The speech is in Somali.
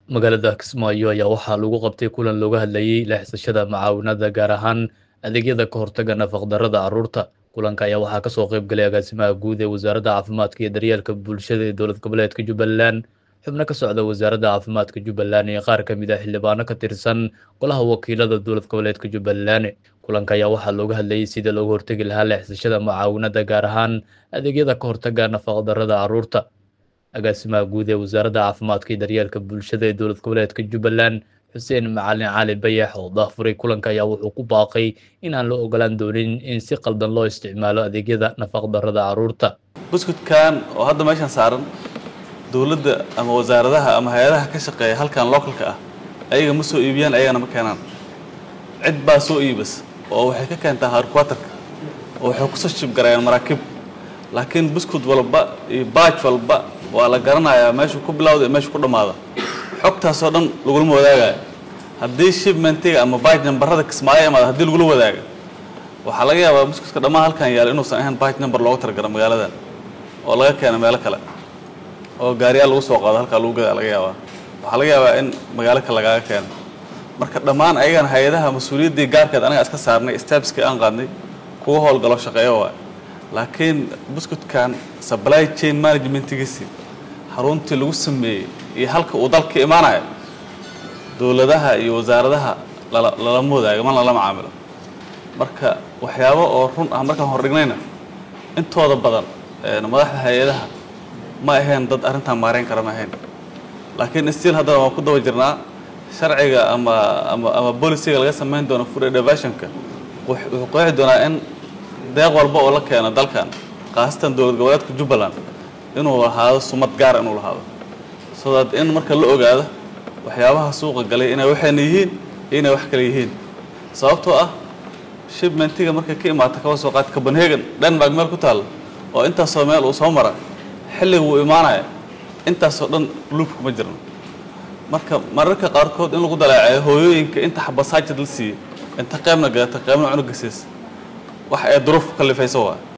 magaalada kismaayo ayaa waxaa lagu qabtay kulan looga hadlayey leexsashada macaawinada gaar ahaan adeegyada ka hortaga nafaqdarrada carruurta kulanka ayaa waxaa kasoo qayb galay agaasimaha guud ee wasaaradda caafimaadka iyo daryeelka bulshada ee dowlad goboleedka jubbaland xubno ka socda wasaaradda caafimaadka jubbaland iyo qaar ka mid ah xildhibaano ka tirsan golaha wakiilada dowlad goboleedka jubbaland kulanka ayaa waxaa looga hadlayey sidii looga hortegi lahaa leexsashada macaawinada gaar ahaan adeegyada ka hortaga nafaqdarrada carruurta agaasimaha guud ee wasaaradda caafimaadka iyo daryeelka bulshada ee dowlad goboleedka jubbaland xuseen macalin cali bayax oo daafuray kulanka ayaa wuxuu ku baaqay in aan la ogolaan doonin in si qaldan loo isticmaalo adeegyada nafaqdarrada carruurta buskudkan oo hadda meeshan saaran dowladda ama wasaaradaha ama hay-adaha ka shaqeeya halkan localka ah ayaga ma soo iibiyaan ayagana ma keenaan cid baa soo iibas oo waxay ka keentaa harquaterka oo waxay kusoo shibgarayaan maraakiib laakiin buskud walba iyo baaj walba waa la garanayaa meeshuu ku bilawda iyo meeshuu ku dhammaada xogtaasoo dhan lagulama wadaagayo haddii shipmentiga ama baaj nambarada kismaayo imaada haddii lagula wadaago waxaa laga yaabaa buskudka dhammaan halkan yaala inuusan ahayn baaj number looga targalo magaaladan oo laga keeno meelo kale oo gaariyaal lagu soo qaado halkaa lagu gadaa laga yaabaa waxaa laga yaabaa in magaalo kale lagaaga keeno marka dhammaan ayagana hay-adaha mas-uuliyaddii gaarkeed anaga iska saarnay stepskii aan qaadnay kuga howlgalo shaqeeyo waay laakiin buskudkan supply chain managementigiisii xaruntii lagu sameeyey iyo halka uu dalka imaanayo dowladaha iyo wasaaradaha lalama wadaago man lala macaamilo marka waxyaabo oo run ah markaan hordhignayna intooda badan madaxda hay-adaha ma ahayn dad arrintan maareyn kara ma ahayn laakiin stiil haddana waan ku daba jirnaa sharciga ama ama ama boliciga laga samayn doono food innovationka wuxuu qeexi doonaa in deeq walba oo la keeno dalkan khaasatan dowlad goboleedka jubbaland inuu lahaado sumad gaar inuu lahaado so that in marka la ogaado waxyaabaha suuqa galay inay waxayna yihiin iyo inay wax kale yihiin sababtoo ah shipmentiga markay ka imaata kaba soo qaata copenhagen denmark meel ku taalla oo intaasoo meel uu soo mara xilliga wuu imaanaya intaasoo dhan luubka ma jirno marka mararka qaarkood in lagu dalaaceeyo hooyooyinka inta xabasaajid la siiyey inta qeybna gadata qeybna cunuga siisa wax ay duruuf ku kallifayso waa